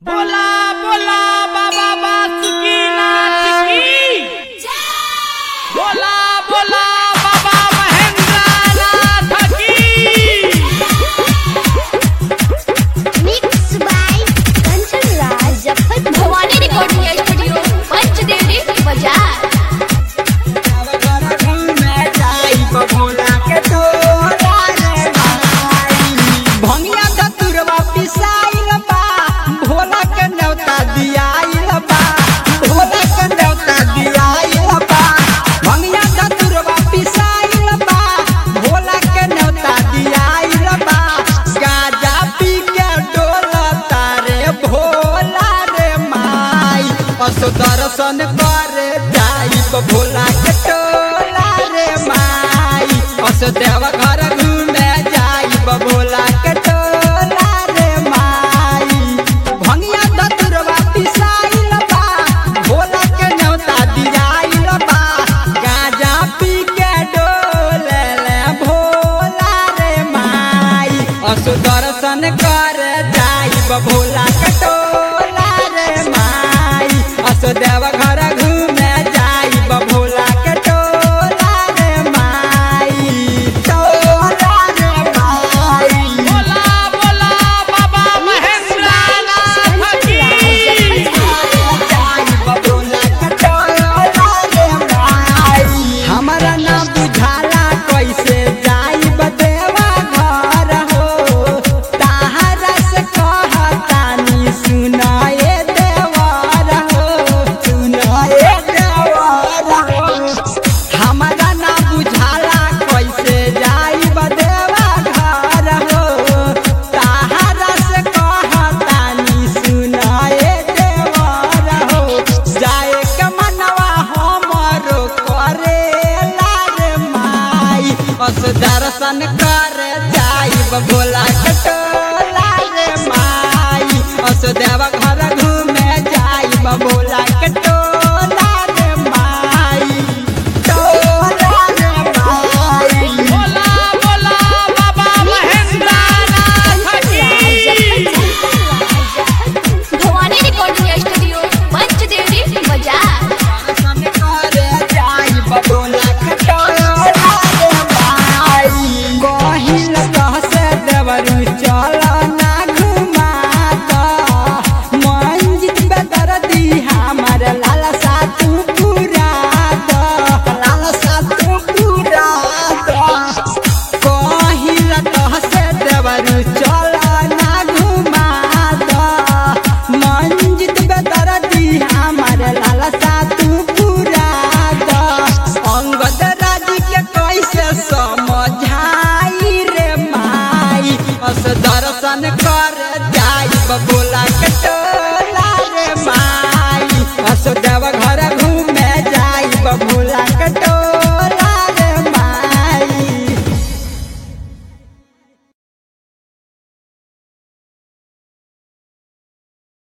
बोला बोला बाबा बासुकीनाथ की बोला बोला बाबा महेंद्रनाथ की Mixed by Kanchan Raj Jaffar Bhavani recording studio Panchdevi बाजार भंगिया दतुरवा पिसाइल बा भोला के न्योता दियाइल बा भोला के न्योता दियाइल बा भंगिया दतुरवा पिसाइल बा भोला के न्योता दियाइल बा गाजा पी के डोलता रे भोला रे माई असो दर्शन करे जाइब भोला के टोला रे माई असो देव घर घूमे जाइब भोला के टोला रे माई भंगिया दतुरवा पिसाइल बा भोला के न्योता दियाइल बा गाजा पी के डोले ले भोला रे माई असो दर्शन कर जाइब भोला के टोला रे माई असो देव घर घूमे जाइब भोला के टोला रे माई टोला रे माई बोला बोला बाबा महेंद्रनाथ की हमारा ना बुझाला कैसे जाइब देवा घर हो ताहरा से कहतानी सुनाए देवर हो सुनाए देवर हो हमारा ना बुझाला कैसे जाइब देवा घर हो ताहरा से कहतानी सुनाए देवर हो जाए के मनवा हमरो करे रे माई अस दर्शन कर जाइब भोला कटोला रे माई अस देव घर घूमे जाइब भोला कटोला रे माई टोला रे माई बोला बोला बाबा महेंद्रनाथ की भवानी रिकॉर्डिंग स्टूडियो पंचदेवी बाजार चल ना घुमा द मंजित बेदरदी हमर लालसा तू पूरा द अंगद राज के कैसे समझाई रे माई अस दर्शन कर जाइब बोला के टोला